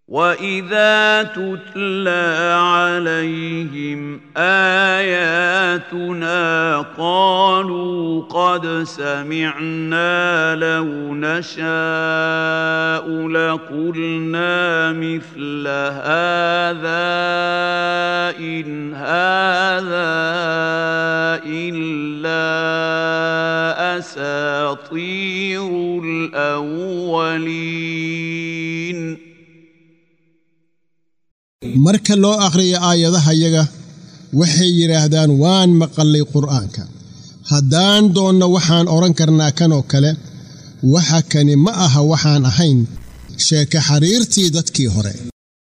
واذا تتلى عليهم اياتنا قالوا قد سمعنا لو نشاء لقلنا مثل هذا ان هذا الا اساطير الاولين marka loo akhriyo aayadahayaga waxay yidhaahdaan waan maqallay qur'aanka haddaan doonno waxaan odhan karnaa kanoo kale waxa kani ma aha waxaan ahayn sheeke xariirtii dadkii hore